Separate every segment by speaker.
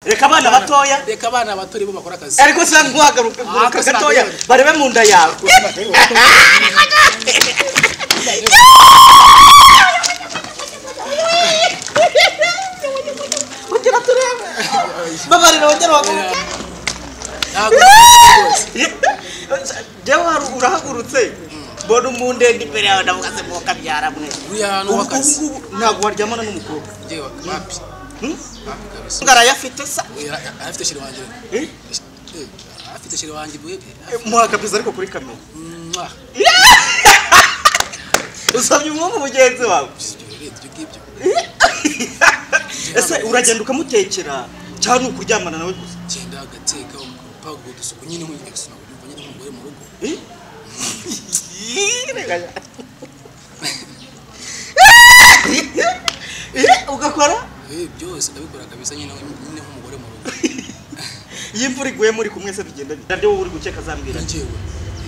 Speaker 1: reka abana batoya
Speaker 2: reka abana bato nibo bakora akazi
Speaker 1: ariko se ntuhagaruke guhaguruka gatoya barebe mu nda yawe ugera turebe babarira wongera waguruke
Speaker 2: ntabwo
Speaker 1: jewe urahagurutse mbona umundende imbere yawe ndavuga se mwoka byaramwe
Speaker 2: uri ahantu w'akazi
Speaker 1: ubungubu ntabwo waryamana n'umukobwa
Speaker 2: ngewe wapi wapi kabisa
Speaker 1: ngarayafite sa
Speaker 2: Oya, afite shiri wanjye Eh, afite shiri wanjye bwe
Speaker 1: muhakabiza ariko kuri kamera
Speaker 2: mwa
Speaker 1: usabye umwuka mugenzi wawe
Speaker 2: ibyo ngibyo
Speaker 1: ese uragenda ukamutekera cyangwa ni ukuryamana nawe gusa
Speaker 2: genda agateka umpaga udusuku nyine nk'uyu gusa ukumva nyine nk'umugore mu rugo
Speaker 1: Eh? Eh, ugakora
Speaker 2: Eh, byose ndabikora kabisa nyine nyine nk'umugore mu rugo
Speaker 1: iyo imvura iguye muri kumwe se bigenda bite nabyo wowe uri gukeka azambwira
Speaker 2: njyewe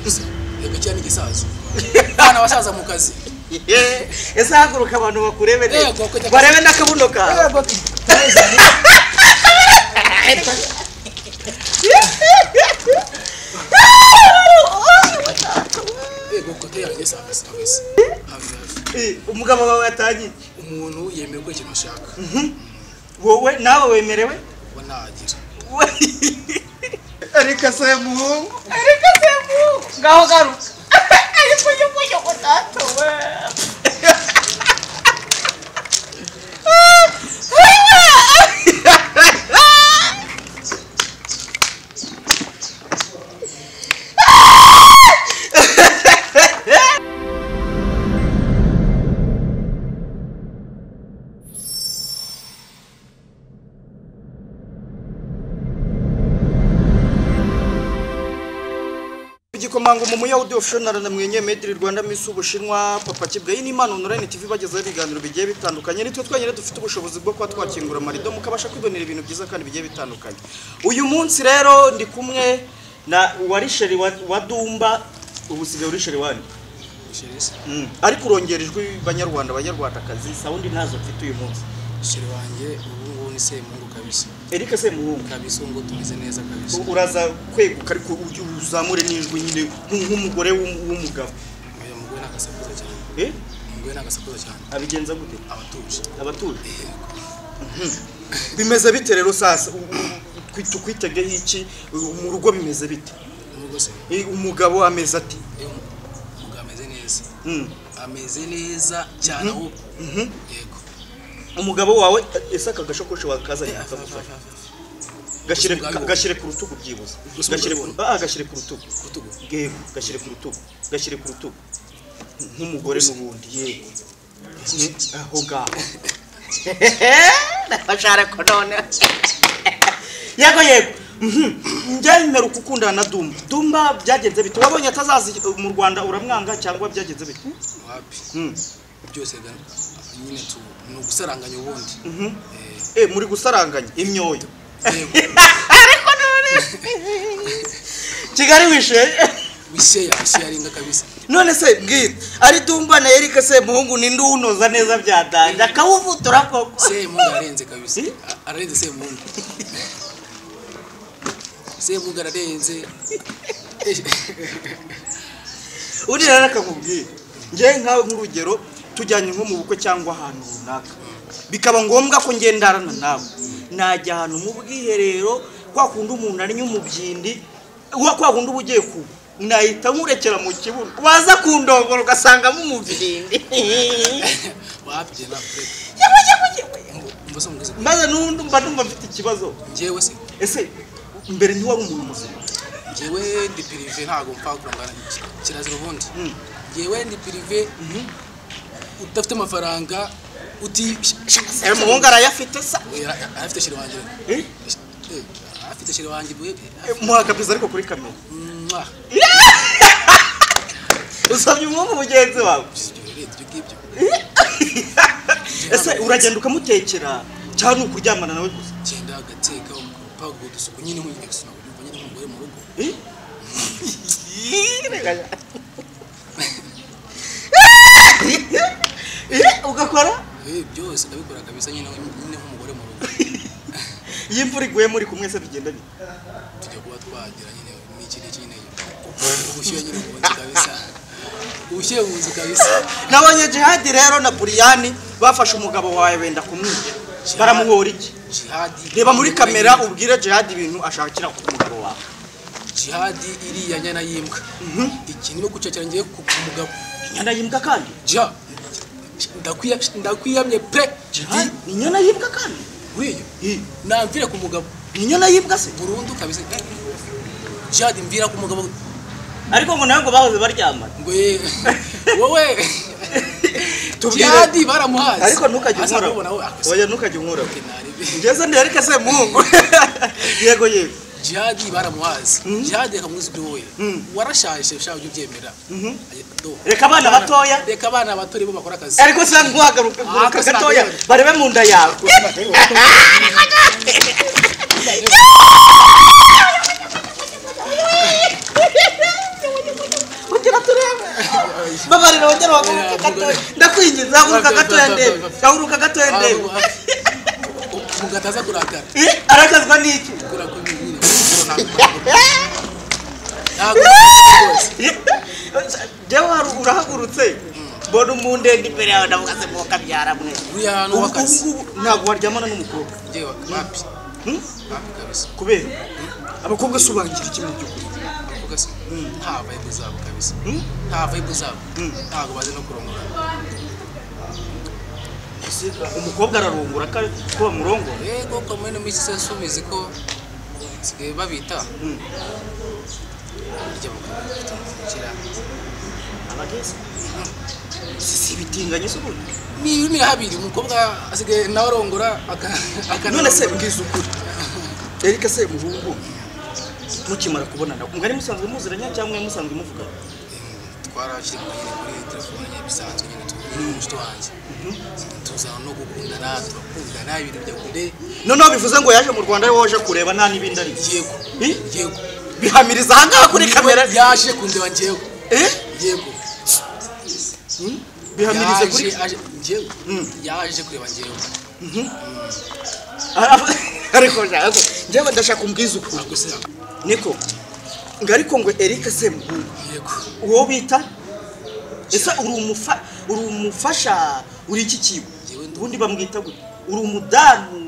Speaker 2: gusa reka cyane igisaza abana basaza mu kazi
Speaker 1: Eh, ese haguruka abantu bakurebe neza.
Speaker 2: Yego, kujya-
Speaker 1: barebe n'akabuno kawe
Speaker 2: yego kote yanjye savis kabisa hafi hafi
Speaker 1: Eh, umugabo wawe yatangiye
Speaker 2: umuntu yemera gukora ikintu ashaka
Speaker 1: wowe nawe wemerewe
Speaker 2: uba nagira
Speaker 1: reka se muhungu
Speaker 3: Ariko se mu ngaho garuka ariko njye mujye ngo ntatowe
Speaker 1: igikomanga umuya udiyofishonara na mwenye mediri rwanda misi ubushinwa papa kibwe iyi ni impano onurayini tv ibagezaho ibiganiro bigiye bitandukanye nitwe twenyine dufite ubushobozi bwo kuba twakingura amarido mukabasha kwibonera ibintu byiza kandi bigiye bitandukanye uyu munsi rero ndi kumwe na warisheri wa, wa dumba ubu usigaye urisheri wandi
Speaker 2: shirisa
Speaker 1: mm. ariko urongera ijwi banyarwanda banyarwandakazi sawundi ntazo mfite uyu munsi
Speaker 2: shiri wanjye ubu ngubu ni semungu kabisa
Speaker 1: erike semuhungu
Speaker 2: kabisa ubu ngubu tumeze neza kabisa
Speaker 1: uraza kweguka ariko ujye uzamure n'ijwi nyine nk- nk'umugore w'um- w'umugabo
Speaker 2: uyu mugore ni agasakuza cyane
Speaker 1: eh?
Speaker 2: umugore ni agasakuza cyane
Speaker 1: abigenza gute
Speaker 2: abatuje
Speaker 1: abatuje bimeze bite rero sasa tukwitegeye iki mu rugo bimeze bite
Speaker 2: n'ubwo se
Speaker 1: Eh, umugabo ameze ati
Speaker 2: iyo umugabo ameze neza
Speaker 1: "Mm,
Speaker 2: ameze neza cyane ahubwo yego
Speaker 1: umugabo wawe ese aka gashakoshi wakazanye
Speaker 2: Eh,
Speaker 1: akagufasha
Speaker 2: afa- afa-
Speaker 1: gashyire
Speaker 2: Gusa umugabo-
Speaker 1: gashyire ku rutugu byibuze
Speaker 2: Gusa
Speaker 1: gashyire ku-
Speaker 2: umugabo-
Speaker 1: ah gashyire ku rutugu
Speaker 2: ku rutugu
Speaker 1: yego gashyire ku rutugu gashyire ku rutugu nk'umugore n'ubundi yego Mm, aho ngaho
Speaker 3: ndafashara ko none
Speaker 1: yego yego njya mperuka ukundana na dumba dumba byagenze bite wabonye atazaza mu rwanda uramwanga cyangwa byagenze bite
Speaker 2: wapi
Speaker 1: Mm.
Speaker 2: byose ga- nyine tu ni ugusaranganya ubundi Eh,
Speaker 1: Eh, muri gusaranganya imyoyo
Speaker 2: yego
Speaker 3: ariko none
Speaker 1: kigali wishe
Speaker 2: bisheya bisheya aringa kabisa
Speaker 1: none se bwite ari dumba na erike se muhungu ninde uwunoza neza bya danje akawuvutura koko
Speaker 2: semungu arenze kabisa
Speaker 1: Eh?
Speaker 2: A- ararenze semungu semungu ararenze
Speaker 1: undi rero akakubwira njye nkawe nk'urugero tujyanye nko mu bukwe cyangwa ahantu runaka bikaba ngombwa ko ngendarana nawe najya ahantu mu bwiherero kwa kundi umuntu arinya umubyindi wa kwa kundi uba ugiye kuba nahita nkurekera mu kibuno waza kundongora ugasangamo umubyindi
Speaker 2: wapi na fred mbese mugeze
Speaker 1: maze n'undi mba numva mfite ikibazo
Speaker 2: njyewe se
Speaker 1: ese mbere ntiwari umuntu muzima
Speaker 2: njyewe ndi pirive ntabwo mpfa kurangana iki- kirazira ubundi
Speaker 1: Mm.
Speaker 2: njyewe ndi pirive udafite amafaranga uti
Speaker 1: Eh, umuhungu arayafite sa
Speaker 2: Oya, a- afite shiri wanjye
Speaker 1: Eh,
Speaker 2: Eh, afite shiri wanjye bwe
Speaker 1: eh, muhakabiza ariko kuri kamera
Speaker 2: mwa
Speaker 1: usabye umwuka mugenzi wawe
Speaker 2: ibyo ngibyo
Speaker 1: ese uragenda ukamutekera cyangwa ni ukuryamana nawe gusa
Speaker 2: genda agateka umpaga udusuku nyine nk'uyu gusa ukumva nyine nk'umugore mu rugo
Speaker 1: Eh? Eh, ugakora
Speaker 2: Eh, byose ndabikora kabisa nyine nyine nk'umugore mu rugo
Speaker 1: iyo imvura iguye muri kumwe se bigenda bite
Speaker 2: tujya kuba twagira nyine n'iki n'iki nyine ubushyuhe nyine mu nzu kabisa ubushyuhe mu nzu kabisa
Speaker 1: nabonye jihadi rero na buriyani bafashe umugabo wawe wenda kumwica baramuhora iki
Speaker 2: jihadi
Speaker 1: reba muri kamera ubwire jihadi ibintu ashakira ku mugabo wawe
Speaker 2: jihadi iriya nyana y'imbwa iki nimo gucakira ngiye ku ku mugabo
Speaker 1: inyana yimbwa kandi
Speaker 2: ja ndakwiya- ndakwiyamye pe
Speaker 1: jihadi ni inyana yimbwa kandi
Speaker 2: buriya
Speaker 1: Ih,
Speaker 2: namvira ku mugabo
Speaker 1: ni inyana yimbwa se
Speaker 2: burundu kabisa jihadi mvira ku mugabo
Speaker 1: ariko ngo nawe ngo bahoze baryamana
Speaker 2: ngo ye wowe
Speaker 1: Tubwire.
Speaker 2: jihadi baramuhazi
Speaker 1: ariko ntukajye
Speaker 2: Hasi
Speaker 1: unkora
Speaker 2: ndabona we, ah,
Speaker 1: oya ntukajye unkora
Speaker 2: se narebe.
Speaker 1: ngeze ndereke se mungu yego yego
Speaker 2: jihadi baramuhazi jihadi reka mwizi ibyo wowe
Speaker 1: Mm.
Speaker 2: warashaje ushaka ujya ubyemera
Speaker 1: Mhm.
Speaker 2: Aye, do.
Speaker 1: Reka abana batoya.
Speaker 2: reka abana bato nibo bakora akazi
Speaker 1: ariko se ntuhagaruka guruka gatoya barebe mu nda yawe ongera turebe babarira ongera waguruka gatoya ndakwinginze haguruka gatoya ndebe haguruka gatoya ndebe
Speaker 2: mugataza kurakara
Speaker 1: Eh, arakazwa n'iki
Speaker 2: kurakora nyine ntabwo rwose
Speaker 1: jewe hari- urahagurutse mbona umundende imbere yawe ndavuga se mwoka byaramwe
Speaker 2: uriya hantu w'akazi
Speaker 1: ntabwo waryamana n'umukobwa
Speaker 2: ngewe wapi
Speaker 1: Hmm?
Speaker 2: wapi kabisa
Speaker 1: kubera abakobwa asobangira iki mu by'ukuri
Speaker 2: Kuko se, nta vibe zabo kabisa
Speaker 1: Hmm?
Speaker 2: nta vibe zabo
Speaker 1: Mm.
Speaker 2: ntabwo bazi no kurongora
Speaker 1: Ese umukobwa ararungura ko ari- ko bamurongora
Speaker 2: yego komene muri iki sensi ubizi ko basigaye babita
Speaker 1: Mm.
Speaker 2: burya bakabikira
Speaker 1: abageze si si ibitinganyi se ubundi
Speaker 2: ni ibihumbi habiri umukobwa asigaye nawe arongora aka- akana
Speaker 1: none se mbwiza ukuri erike se muhungu mukimara kubonana umugani musanzwe muziranya cyangwa musanzwe muvugana
Speaker 2: twarashyira nyine kuri telefone nyine bisanzwe nyine turi n'umushito wanjye tuzana no gukundana turakundana ibintu bya kure
Speaker 1: noneho bivuze ngo yaje mu rwanda ari wowe waje kureba nta n'ibindi ari
Speaker 2: yego
Speaker 1: Ih?
Speaker 2: yego
Speaker 1: bihamiriza aha ngaha kuri kamera
Speaker 2: yaje kundeba njyewe
Speaker 1: Eh?
Speaker 2: yego
Speaker 1: Hmm? bihamiriza kuri
Speaker 2: Yaje- aje- njyewe
Speaker 1: Mm.
Speaker 2: yaje kureba njyewe
Speaker 1: Ara- ariko nshaka ko- njyewe ndashaka umbwiza ukuri
Speaker 2: ntabwo se
Speaker 1: niko ngo ariko ngo erike se muhungu
Speaker 2: yego
Speaker 1: uwo bita ese uri umufa uri umufasha uri iki kigo
Speaker 2: Njyewe ndi-
Speaker 1: ubundi bamwita gute uri umudamu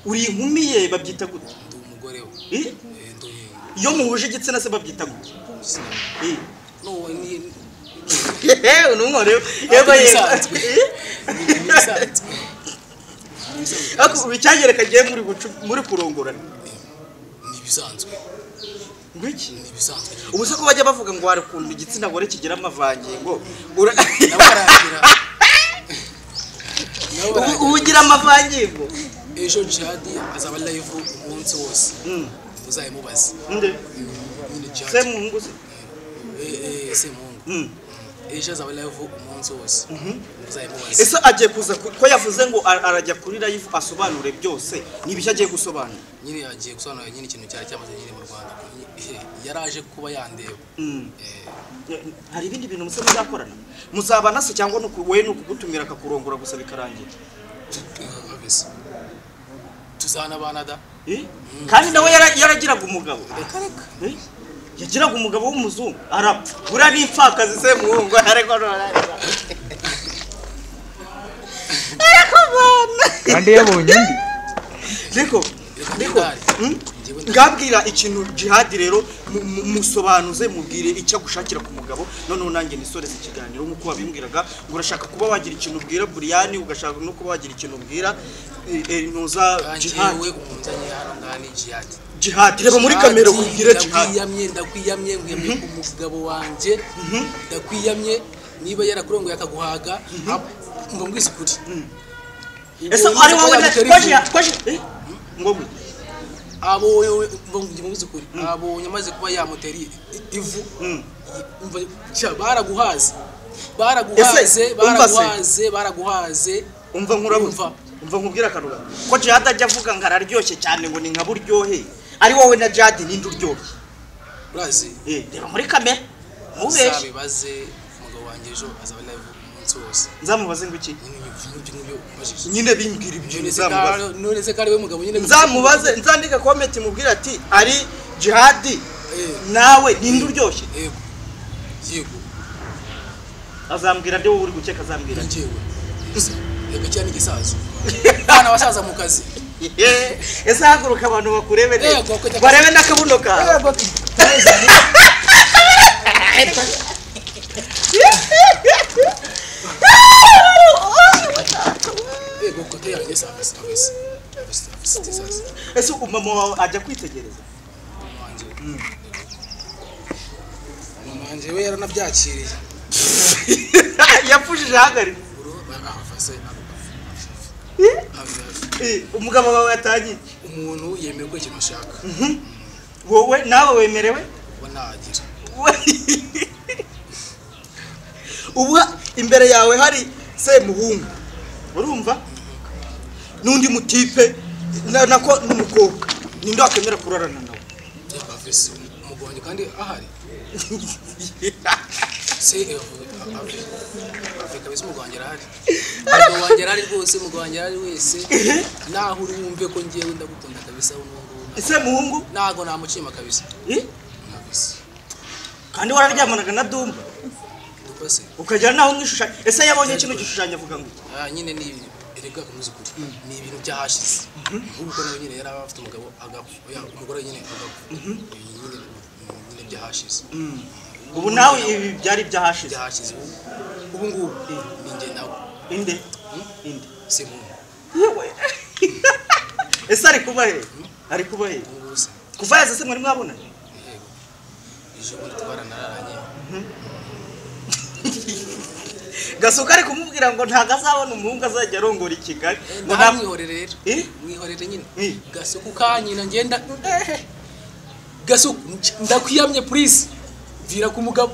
Speaker 1: uri inkumi ye babyita gute
Speaker 2: ndi umugore we
Speaker 1: Eh?
Speaker 2: Eh, ndi
Speaker 1: iyo muhuje igitsina se babyita gute
Speaker 2: igitsina
Speaker 1: Eh.
Speaker 2: no ni
Speaker 1: yewe numworewe yego
Speaker 2: Ni
Speaker 1: yego
Speaker 2: ibisanzwe. ni ibisanzwe. Ni ibisanzwe.
Speaker 1: ariko icyagereka gihe muri gucu- muri kurongorana
Speaker 2: ni ibisanzwe
Speaker 1: ngwiki
Speaker 2: ni ibisanzwe
Speaker 1: ubu se ko bajya bavuga ngo hari ukuntu igitsina gore kigira amavangingo Ura-
Speaker 2: nawe aragira nawe
Speaker 1: Ubu-
Speaker 2: aragira
Speaker 1: ubu ugira amavangingo
Speaker 2: ejo jihadi azaba live umunsi wose
Speaker 1: Mm.
Speaker 2: muzayimubaze
Speaker 1: nde
Speaker 2: nyine
Speaker 1: se
Speaker 2: jihadi
Speaker 1: muhungu se
Speaker 2: Eh, eh, semuhungu
Speaker 1: Mm.
Speaker 2: ejo azaba live umunsi wose muzayimubaze
Speaker 1: ese agiye kuza ku- ko yavuze ngo ar- arajya kuri live asobanure byose ni ibishya agiye gusobanura
Speaker 2: nyine yagiye gusobanura nyine ikintu cyari cyamaze nyine mu rwanda Eh, yaraje kuba yandeba
Speaker 1: Mm.
Speaker 2: Eh,
Speaker 1: hari ibindi bintu musa muzakorana muzabana se cyangwa ni uku- we ni ukugutumira akakurongora gusa bikarangira
Speaker 2: kabisa tuzanabana da
Speaker 1: Eh? kandi nawe yara- yaragiraga umugabo
Speaker 2: reka reka
Speaker 1: Eh? yagiraga umugabo w'umuzungu arapfa buriya ni impfakazi se muhungu ariko none- ariko mwana
Speaker 4: kandi yabonye undi
Speaker 1: niko niko
Speaker 2: Reka
Speaker 1: Mm?
Speaker 2: njyewe nda-
Speaker 1: ngabwira ikintu jihadi rero mu- mu- musobanuze mubwire icyo agushakira ku mugabo noneho nanjye nisoreze ikiganiro nk'uko wabimbwiraga ngo urashaka kuba wagira ikintu ubwira buriyani ugashaka no kuba wagira ikintu ubwira eh, eh, ntuza
Speaker 2: kandi
Speaker 1: jihadi
Speaker 2: yewe umunzanye hano ngaha ni jihadi
Speaker 1: jihadi reba muri kamera
Speaker 2: Jihadi,
Speaker 1: ubwire jihadi
Speaker 2: ndakwiyamye ndakwiyamye nkwiyamye ku mugabo wanjye ndakwiyamye niba yarakurongoye akaguhaga ab- ngo mbwise ukuri
Speaker 1: ese
Speaker 2: Ngo
Speaker 1: ari
Speaker 2: wibuke ko
Speaker 1: wowe na
Speaker 2: yagutera
Speaker 1: ko
Speaker 2: ivu.
Speaker 1: jihadi ko jihadi eh, ngo gwe
Speaker 2: abo wowe ngo njye mbwise ukuri abonye amaze kuba yamutera i- i- ivu
Speaker 1: Mm.
Speaker 2: Umva, sha, baraguhaze baraguhaze
Speaker 1: Ese, umva se.
Speaker 2: baraguhaze baraguhaze
Speaker 1: umva nkurabuze
Speaker 2: Umva.
Speaker 1: umva nkubwira akarura ko jihadi ajya avuga ngo araryoshye cyane ngo ni nka buryohe ari wowe na jihadi ninde uryoshye
Speaker 2: urazi
Speaker 1: Eh, reba muri kamera ntubeshye
Speaker 2: uzabibaze umugabo wanjye ejo azaba live umunsi hose
Speaker 1: nzamubaze ngo iki
Speaker 2: nyine ibyo ngibyo ngibyo umbajije
Speaker 1: nyine bimbwira ibyo
Speaker 2: none se
Speaker 1: nzamubaze
Speaker 2: kari- none se kari we mugabo nyine
Speaker 1: nzamubaze nzandika komenti mubwire ati ari jihadi
Speaker 2: Eh,
Speaker 1: nawe ninde uryoshye
Speaker 2: yego yego
Speaker 1: azambwira nde wowe uri gukeka azambwira nde
Speaker 2: njyewe gusa reka cyane igisaza abana basaza mu kazi
Speaker 1: Yeee, ese haguruka abantu bakurebe neza
Speaker 2: Yego, kujya-
Speaker 1: barebe n'akabuno kawe
Speaker 2: yego kote yanjye savis savis savis savis
Speaker 1: ese umama wawe ajya kwitegereza
Speaker 2: mama wanjye we yaranabyakiriye
Speaker 1: yapfushije ahagaritse
Speaker 2: bro barahafase
Speaker 1: Eh, umugabo wawe yatangiye
Speaker 2: umuntu yemewe gukora ikintu ashaka
Speaker 1: Mhm. wowe nawe wemerewe
Speaker 2: uba nagira
Speaker 1: We- ubu ha- imbere yawe hari semuhungu urumva n'undi mutipe na- nako n'umukobwa ninde wakwemera kurarana nawe
Speaker 2: yego avise umugonyi kandi ahari se avise umugonyi arahari umugabo wanjye arahari rwose umugabo wanjye arahari wese naho uri wumve ko ngewe ndagukunda kabisa ubu ngubu
Speaker 1: semuhungu
Speaker 2: ntago namucima kabisa
Speaker 1: eh?
Speaker 2: kabisa
Speaker 1: kandi wararyamanaga na dumba
Speaker 2: dupa se
Speaker 1: ukagera naho mwishushanya ese yabonye kino gishushanyo avuga ngo
Speaker 2: Ah, nyine ni ibintu erega akomeza ukuri ni ibintu byahashize nk'uko nawe nyine yari afite umugabo agapfa oya, umugore nyine agapfa Ibi nyine nyine byahashize
Speaker 1: ubu nawe ibi byari byahashize
Speaker 2: byahashize ubu ubu ngubu ni njye nawe
Speaker 1: inde inde
Speaker 2: si muntu
Speaker 1: yewe ese ari kuba he ari kuba he
Speaker 2: ubu ngubu se
Speaker 1: kuva yaza se mwari mwabona
Speaker 2: yego ejo bundi twaranararanye
Speaker 1: gasuka ari kumubwira ngo ntabwo azabona umuhungu azajya arongora i kigali
Speaker 2: Eh,
Speaker 1: ngo nta-
Speaker 2: namwihorere rero
Speaker 1: Eh?
Speaker 2: mwihorere nyine
Speaker 1: Eh.
Speaker 2: gasuku kanyina ngenda gasuku ndakwiyamye please vira ku mugabo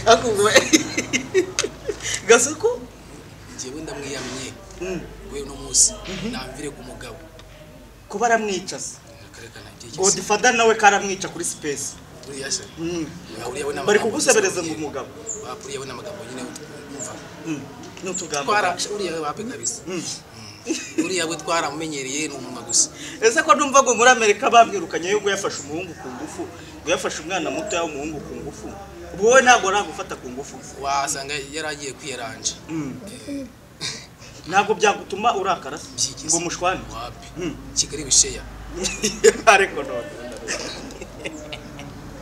Speaker 1: akubwa gasuku
Speaker 2: njyewe ndamwiyamye
Speaker 1: Mm.
Speaker 2: we uno munsi namvire ku mugabo
Speaker 1: kuba aramwicaza
Speaker 2: akarekana ibyigeze
Speaker 1: godifada nawe karamwica kuri sipesi
Speaker 2: buriya se
Speaker 1: Mm.
Speaker 2: bahuriyeho n'amagambo
Speaker 1: bari kugusebereza ngo umugabo
Speaker 2: bahuriyeho n'amagambo nyine wumva
Speaker 1: Mm. n'utugambo
Speaker 2: twara uriya we bape kabisa uriya we twaramenyereye ni umunwa gusa
Speaker 1: ese ko numva ngo muri amerika bamwirukanye yo yafashe umuhungu ku ngufu ngo yafashe umwana muto w'umuhungu ku ngufu ubwo wowe ntabwo nagufata ku ngufu
Speaker 2: wasanga yari agiye kwiyaranje
Speaker 1: ntabwo byagutuma urakara se?
Speaker 2: Byigeze.
Speaker 1: ngo mushwane
Speaker 2: wapi
Speaker 1: Mm.
Speaker 2: kigali bisheya
Speaker 1: ariko none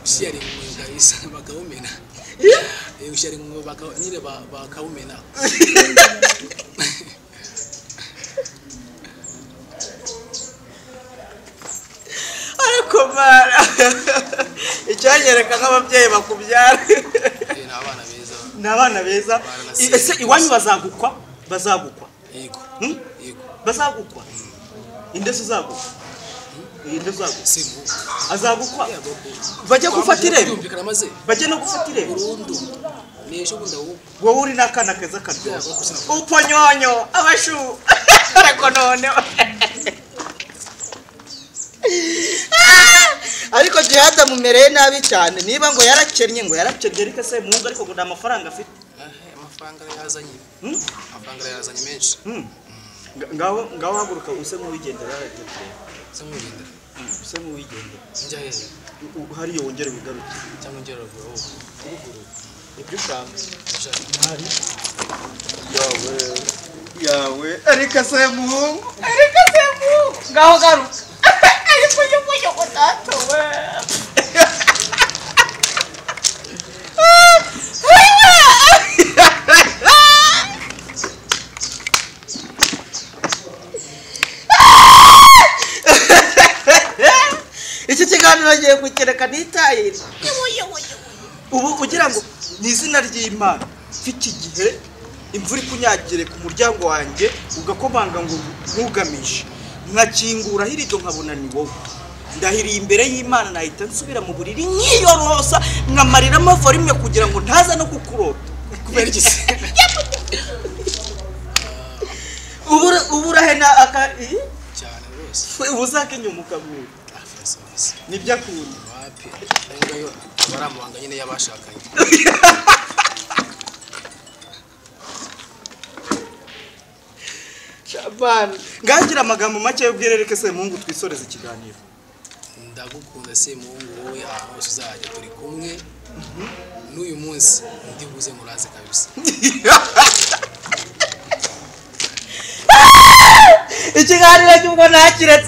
Speaker 2: bisheya ari mu kabisa bakawumena Eh, bisheya ari mu baka- nyine ba- bakawumena
Speaker 1: ariko mara icyanyereka nk'ababyeyi bakubyara
Speaker 2: Eh, ni abana beza
Speaker 1: ni abana beza I- ese iwanyu bazagukwa bazagukwa
Speaker 2: yego
Speaker 1: Hmm?
Speaker 2: yego
Speaker 1: bazagukwa indese uzagukwa iyi nde uzagukwa
Speaker 2: si mu
Speaker 1: azagukwa
Speaker 2: yego
Speaker 1: bajya gufata irembo
Speaker 2: byumvikana maze
Speaker 1: bajya no gufata irembo
Speaker 2: burundu ni ejo bundi ahubwo
Speaker 1: wowe uri n'akana keza karyoshye uponyonyo abashu ariko none ariko jihad amumereye nabi cyane niba ngo yarakennye ngo yarakennye ariko se muhungu ariko ngo nta mafaranga afite
Speaker 2: Eh, amafaranga yazanye
Speaker 1: Hmm?
Speaker 2: amafaranga yazanye menshi
Speaker 1: Hmm. Nga- ngaho ngaho haguruka use nk'uwigendera yaragendera
Speaker 2: se nk'ugendera
Speaker 1: use nk'uwigendera
Speaker 2: njya hejuru
Speaker 1: U- u- hariya wongere wigaruke
Speaker 2: cyangwa njya ruguru ruguru
Speaker 1: ibyo ushaka
Speaker 2: ushaka
Speaker 1: yawe yawe ariko se muhungu
Speaker 3: Ariko se mu- ngaho garuka ariko nyoko datowe
Speaker 1: iki kiganiro agiye kukireka nitayire ubu kugira ngo mu izina ry'imana mfite igihe imvura ikunyagire ku muryango wanjye ugakomanga ngo ntugamije nkakingura irido nkabona ni wowe ndahiriye imbere y'imana nahita nsubira mu buriri nkiyorosa nkamariramo volume kugira ngo ntaza no kukurota
Speaker 2: kubera iki se
Speaker 1: Ubura- uburahe na aka ii?
Speaker 2: cyane rwose
Speaker 1: ubuzake inyuma ukabuhe
Speaker 2: afasabisi
Speaker 1: nibyo akunda
Speaker 2: wapi ayo ngayo aba ari amabanga nyine y'abashakanye
Speaker 1: ngagira amagambo make yubwire reka se mungu twisoreze ikiganiro
Speaker 2: ndagukunda semuhungu wowe ahantu hose uzajya turi kumwe n'uyu munsi ndi buze muraze kabisa
Speaker 3: ikiganiro cy'ubwo nakiretse